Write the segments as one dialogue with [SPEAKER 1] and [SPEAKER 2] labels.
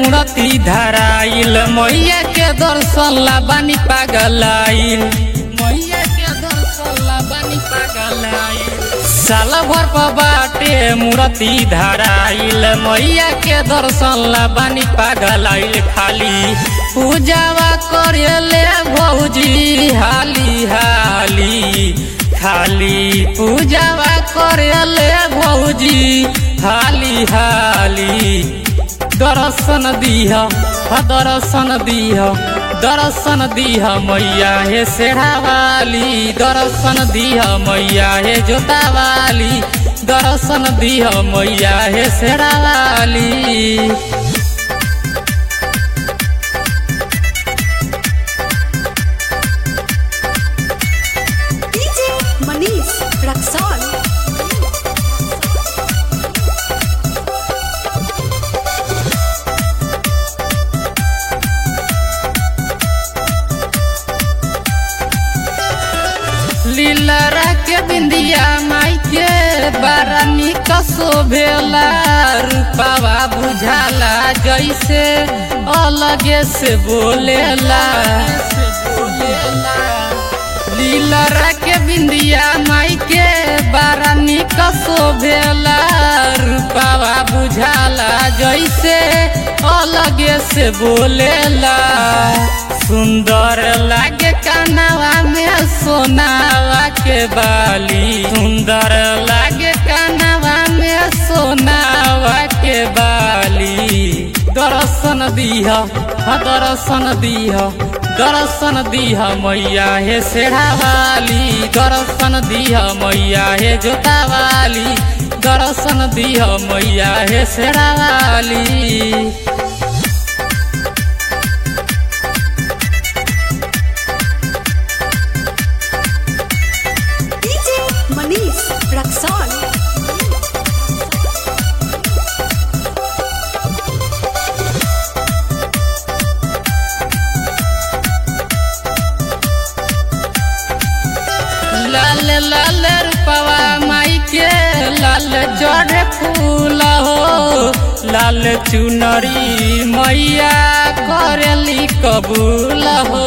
[SPEAKER 1] मूर्ति धराइल मैया के दर्शन ला बानी पागलाइल मैया के दर्शन ला बानी पागलाइल साल भर पर बाटे मूर्ति धराइल मैया के दर्शन ला बानी पागलाइल खाली पूजावा करेले भौजी हाली हाली खाली पूजावा करेले भौजी हाली हाली दर्शन दीह दर्शन दीह दर्शन दीह मैया हे सेढ़ावाली दर्शन दीह मैया हे जोतावाली दर्शन दीह मैया हे सेढ़ावाली
[SPEAKER 2] DJ Manish Raxol.
[SPEAKER 1] लीलरा के बिंदिया माई के बारानी कसो भेला रूपावा बुझाला जैसे अलगे से बोलेला लीलरा के बिंदिया माई के बारानी कसो भेला रूपावा बुझाला जैसे अलगे से बोलेला सुंदर लागे कानावा में सोनावा के बाली सुंदर लागे कानावा में सोनावा के बाली दर्शन दीह दर्शन दीह दर्शन दीह मैया हे सेढ़ावाली दर्शन दीह मैया हे जोतावाली दर्शन दीह मैया हे सेढ़ावाली
[SPEAKER 2] DJ Manish Raxol.
[SPEAKER 1] लाल लाल रूपवा माई के लाल चढ़े फूल हो लाल चुनरी मैया करेली कबूल हो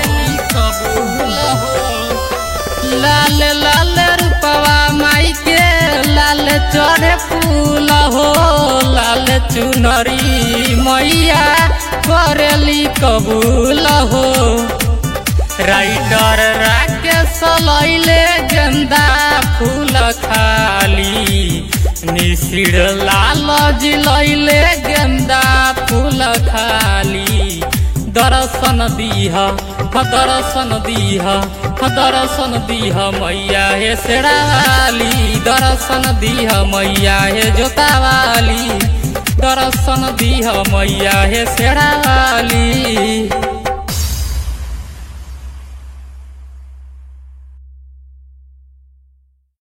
[SPEAKER 1] लाल लाल रूपवा माई के लाल चढ़े फूल हो लाल चुनरी मैया करेली कबूल हो राइटर राकेश लैले गेंदा फूल खाली निसिर लाल जी लैले गेंदा फूल खाली दर्शन दीह दर्शन दीह दर्शन दीह मैया हे सेड़ावाली दर्शन दीह मैया हे जोतावाली दर्शन दीह मैया हे सेड़ावाली